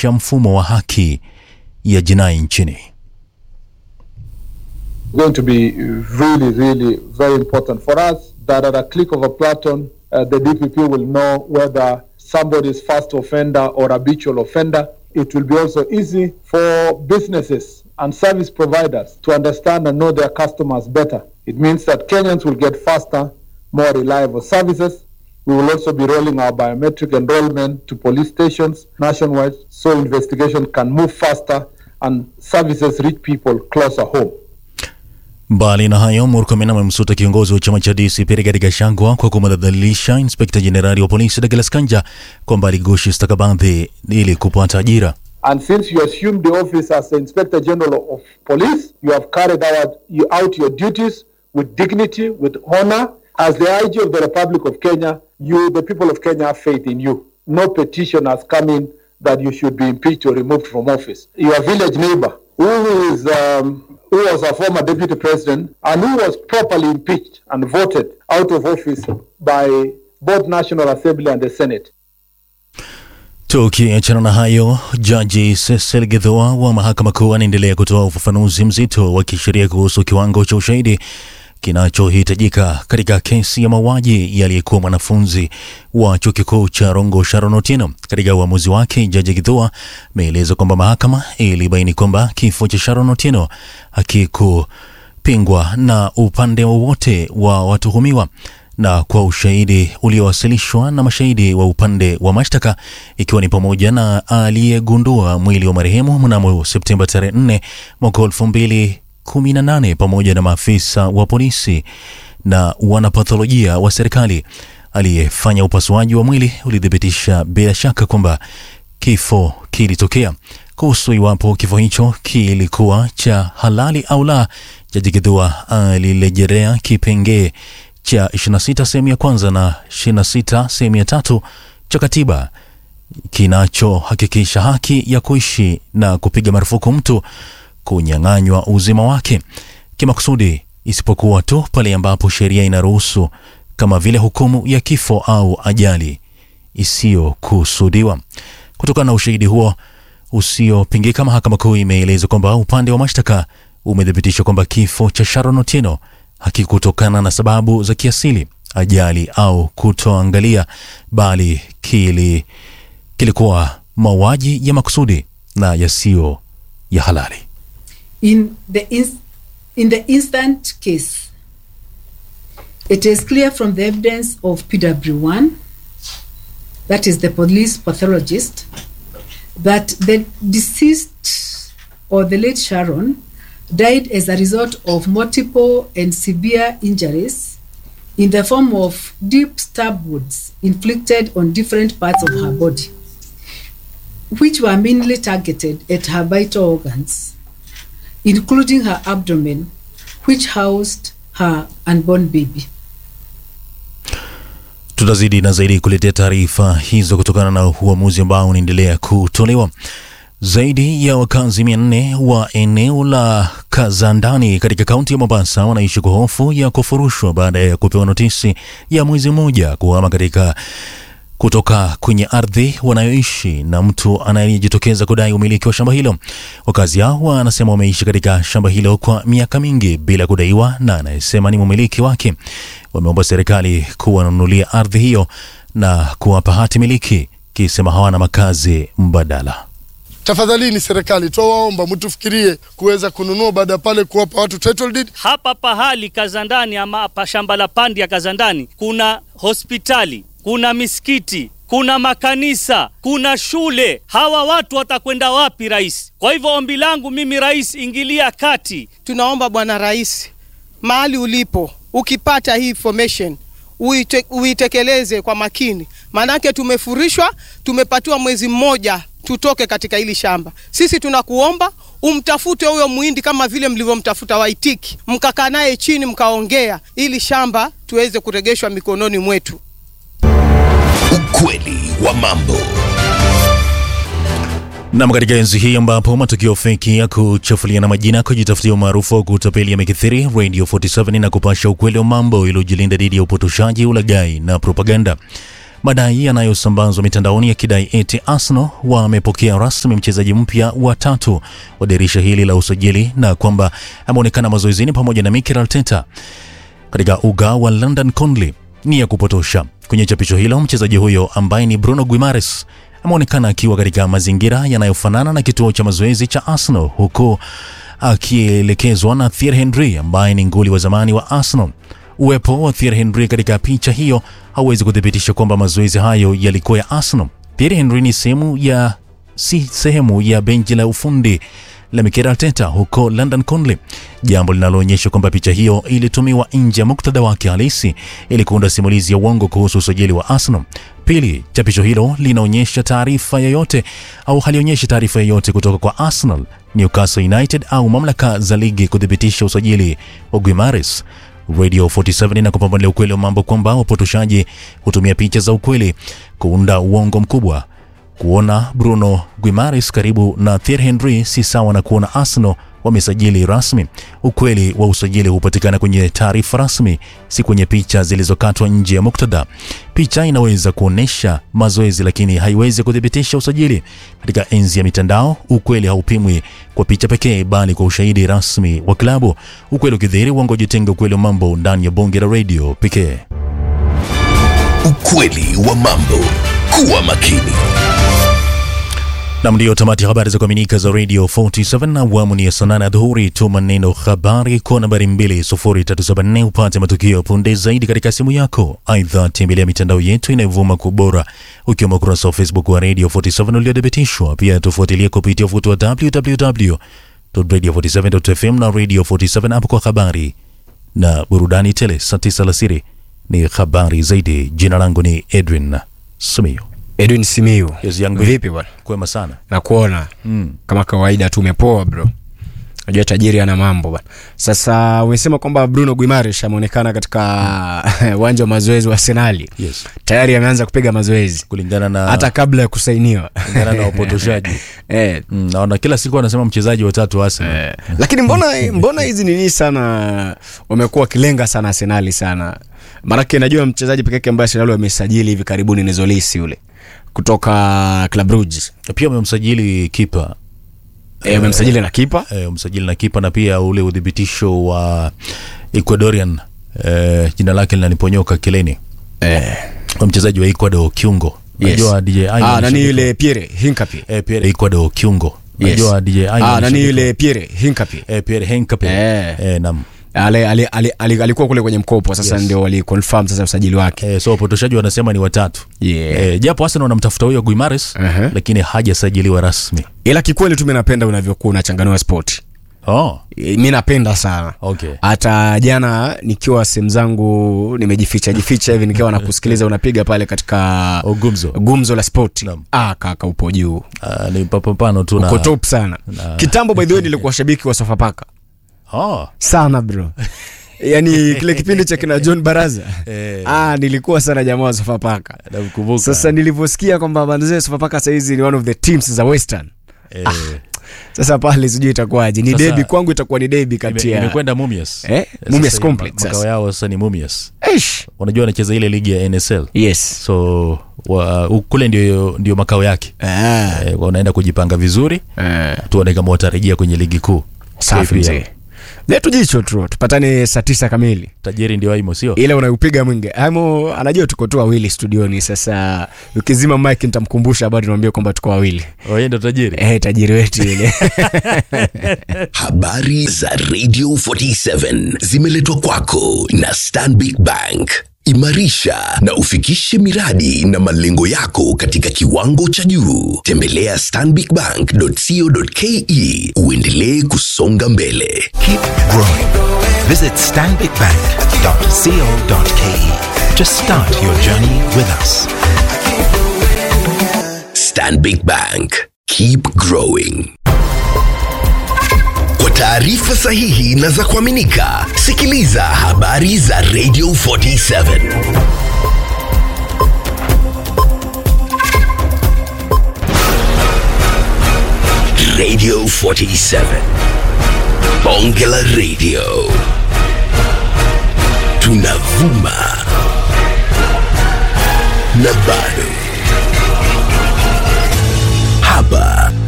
kuimarisha mfumo wa haki ya jinai nchini. going to be really, really very important for us that at a click of a button, uh, the DPP will know whether somebody is first offender or habitual offender. It will be also easy for businesses and service providers to understand and know their customers better. It means that Kenyans will get faster, more reliable services. We will also be rolling our biometric enrollment to police stations nationwide so investigation can move faster and services reach people closer home. Mbali na hayo, Murkomen amemsuta kiongozi wa chama cha DCP Rigathi Gachagua kwa kumdhalilisha inspekta jenerali wa polisi Douglas Kanja kwamba aligushi stakabadhi ili kupata ajira. And since you assumed the office as the Inspector General of Police, you have carried out, you, out your duties with dignity, with honor. As the IG of the Republic of Kenya, you, the people of Kenya, have faith in you. No petition has come in that you should be impeached or removed from office. Your village neighbor, who is um, who was a former deputy president and who was properly impeached and voted out of office by both National Assembly and the Senate. Tukiachana na hayo, jaji Cecil Githua wa mahakama kuu anaendelea kutoa ufafanuzi mzito wa kisheria kuhusu kiwango cha ushahidi kinachohitajika katika kesi ya mauaji yaliyekuwa mwanafunzi wa chuo kikuu cha Rongo Sharon Otieno. Katika uamuzi wake, jaji Githua ameeleza kwamba mahakama ilibaini kwamba kifo cha Sharon Otieno hakikupingwa na upande wowote wa watuhumiwa na kwa ushahidi uliowasilishwa na mashahidi wa upande wa mashtaka ikiwa ni pamoja na aliyegundua mwili wa marehemu mnamo Septemba tarehe 4 mwaka 2018 pamoja na maafisa wa polisi na wanapatholojia wa serikali. Aliyefanya upasuaji wa mwili ulithibitisha bila shaka kwamba kifo kilitokea. Kuhusu iwapo kifo hicho kilikuwa cha halali au la, jaji Githua alirejelea kipengee cha 26 sehemu ya kwanza na 26 sehemu ya tatu cha katiba kinachohakikisha haki ya kuishi na kupiga marufuku mtu kunyang'anywa uzima wake kimakusudi, isipokuwa tu pale ambapo sheria inaruhusu, kama vile hukumu ya kifo au ajali isiyokusudiwa. Kutokana na ushahidi huo usiopingika, mahakama kuu imeeleza kwamba upande wa mashtaka umethibitisha kwamba kifo cha Sharon Otieno hakikutokana na sababu za kiasili, ajali au kutoangalia, bali kili kilikuwa mauaji ya makusudi na yasiyo ya halali. In the, ins- in the instant case, it is clear from the evidence of PW1, that is the police pathologist, that the deceased or the late Sharon died as a result of multiple and severe injuries in the form of deep stab wounds inflicted on different parts of her body, which were mainly targeted at her vital organs, including her abdomen, which housed her unborn baby. Tutazidi na zaidi kuletea taarifa hizo kutokana na uamuzi ambao unaendelea kutolewa. Zaidi ya wakazi mia nne wa eneo la Kazandani katika kaunti ya Mombasa wanaishi kwa hofu ya kufurushwa baada ya kupewa notisi ya mwezi mmoja kuhama katika kutoka kwenye ardhi wanayoishi na mtu anayejitokeza kudai umiliki wa shamba hilo. Wakazi hao wanasema wameishi katika shamba hilo kwa miaka mingi bila kudaiwa na anayesema ni mumiliki wake. Wameomba serikali kuwanunulia ardhi hiyo na kuwapa hati miliki, kisema hawana makazi mbadala. Tafadhalini serikali, twawaomba mtufikirie kuweza kununua baada ya pale kuwapa watu title deed. Hapa pahali Kazandani ama hapa shamba la pandi ya Kazandani kuna hospitali, kuna misikiti, kuna makanisa, kuna shule. Hawa watu watakwenda wapi, rais? Kwa hivyo ombi langu mimi, rais, ingilia kati. Tunaomba bwana rais, mahali ulipo, ukipata hii information uite, uitekeleze kwa makini, maanake tumefurishwa, tumepatiwa mwezi mmoja tutoke katika hili shamba. Sisi tunakuomba umtafute huyo muhindi kama vile mlivyomtafuta Waitiki, mkakaa naye chini mkaongea, ili shamba tuweze kuregeshwa mikononi mwetu. Ukweli wa mambo. Nam, katika enzi hii ambapo matukio feki ya kuchafuliana majina, kujitafutia umaarufu wa kutapeli yamekithiri, Radio 47 na kupasha ukweli wa mambo iliyojilinda dhidi ya upotoshaji, ulaghai na propaganda. madai yanayosambazwa mitandaoni yakidai eti Arsenal wamepokea rasmi mchezaji mpya wa tatu wa dirisha hili la usajili na kwamba ameonekana mazoezini pamoja na Mikel Arteta katika uga wa London Conley ni ya kupotosha. Kwenye chapisho hilo, mchezaji huyo ambaye ni Bruno Guimares ameonekana akiwa katika mazingira yanayofanana na kituo cha mazoezi cha Arsenal huku akielekezwa na Thierry Henry ambaye ni nguli wa zamani wa Arsenal. Uwepo wa Thierry Henry katika picha hiyo hauwezi kuthibitisha kwamba mazoezi hayo yalikuwa ya Arsenal. Thierry Henry ni sehemu ya si sehemu ya benchi la ufundi la Mikel Arteta huko London Conley, jambo linaloonyesha kwamba picha hiyo ilitumiwa nje ya muktadha wake halisi ili kuunda simulizi ya uongo kuhusu usajili wa Arsenal. Pili, chapisho hilo linaonyesha taarifa yoyote au halionyeshi taarifa yoyote kutoka kwa Arsenal, Newcastle United au mamlaka za ligi kuthibitisha usajili wa Guimares. Radio 47 na kupambanulia ukweli wa mambo kwamba wapotoshaji hutumia picha za ukweli kuunda uongo mkubwa. Kuona Bruno Guimares karibu na Thierry Henry si sawa na kuona Arsenal wamesajili rasmi. Ukweli wa usajili hupatikana kwenye taarifa rasmi, si kwenye picha zilizokatwa nje ya muktadha. Picha inaweza kuonesha mazoezi, lakini haiwezi kuthibitisha usajili. Katika enzi ya mitandao, ukweli haupimwi kwa picha pekee, bali kwa ushahidi rasmi wa klabu. Ukweli ukidhihiri, uongo jitenga. Ukweli wa mambo ndani ya bonge la radio pekee. Ukweli wa mambo. Kuwa makini. Nam, ndiyo tamati ya habari za kuaminika za Radio 47 na awamu ni ya saa nane adhuhuri. Tuma neno habari kwa nambari 20374 upate matukio punde zaidi katika simu yako. Aidha, tembelea mitandao yetu inayovuma kwa ubora, ukiwemo ukurasa wa Facebook wa Radio 47 uliothibitishwa. Pia tufuatilie kupitia ufuti wa www.radio47.fm na Radio 47 app kwa habari na burudani tele. Saa tisa alasiri ni habari zaidi. Jina langu ni Edwin Simiyu. Edwin Simiyu. Yes, young man. Vipi bwana? Kwema sana. Nakuona. Mm. Kama kawaida tu umepoa bro. Najua tajiri ana mambo bwana. Sasa umesema kwamba Bruno Guimaraes ameonekana katika uwanja wa mazoezi wa Arsenal. Yes. Tayari ameanza kupiga mazoezi kulingana na hata kabla ya kusainiwa. kulingana na upotoshaji eh, Mm, naona kila siku anasema mchezaji watatu wa Arsenal. eh. Lakini mbona mbona hizi nini sana wamekuwa wakilenga sana Arsenal sana. Maanake najua mchezaji pekee yake ambaye Arsenal wamesajili hivi karibuni ni Zolisi yule kutoka Club Brugge. Pia wamemsajili kipa Eh, wamemsajili na kipa. eh, msajili na kipa na pia ule udhibitisho wa Ecuadorian eh, jina lake linaniponyoka kileni Eh. kwa mchezaji wa Ecuador kiungo. Yes. Najua DJ Ayo Ah, ni nani shabiki- yule Pierre Hincapié. eh, Pierre Ecuador kiungo. Yes. Najua DJ Ayo Ah, ni nani shabiki- yule Pierre Hincapié. eh, Pierre Henkape. Eh. Eh, naam. Ale, ale, ale, ale, alikuwa kule kwenye mkopo sasa Yes. ndio waliconfirm sasa usajili wake. Eh, so wapotoshaji wanasema ni watatu. Yeah. Eh, japo Arsenal wanamtafuta huyo Guimares Aha. lakini hajasajiliwa rasmi. Ila kikweli tu mimi napenda unavyokuwa unachanganua sport. Oh, E, mi napenda sana. okay. Hata jana nikiwa sehemu zangu nimejificha jificha hivi nikiwa nakusikiliza unapiga pale katika Oh, gumzo. gumzo la sport. Naam. Ah, kaka upo juu. Ah, ni papapano tu na Uko top sana. na- Kitambo by the way nilikuwa shabiki wa Sofapaka. Oh. sana bro yaani kile kipindi cha kina john baraza Eh. ah, nilikuwa sana jamaa wa sofapaka Namkumbuka. sasa nilivyosikia kwamba manzee sofapaka sahizi ni one of the teams za western eh, sasa pale sijui itakuwaje ni Sasa- debi kwangu itakuwa ni debi kati ime- ya imekwenda Mumias. Eh, Sasa Mumias ma- Complex Makao sasa. yao sasa ni Mumias. Eish. Unajua wanacheza ile ligi ya NSL. yes So wa, u- kule ndio ndio makao yake. ah. Eh, wanaenda kujipanga vizuri. eh. Tuone kama watarejea kwenye ligi kuu. safi KPL. mzee letu jicho tu tupatane saa tisa kamili Tajiri ndio aimo sio? ile unaupiga mwingi amo anajua tuko tu wawili studioni sasa ukizima mike nitamkumbusha bado niambie kwamba tuko wawili Wewe ndio tajiri. eh, tajiri wetu ile Habari za Radio 47 zimeletwa kwako na Stanbic Bank. Imarisha na ufikishe miradi na malengo yako katika kiwango cha juu. Tembelea stanbicbank.co.ke uendelee kusonga mbele. Keep growing. Visit stanbicbank.co.ke to start your journey with us. Stanbic Bank. Keep growing. Kwa taarifa sahihi na za kuaminika, sikiliza habari za Radio 47. Radio 47. Bonge la Radio. Tunavuma na bado hapa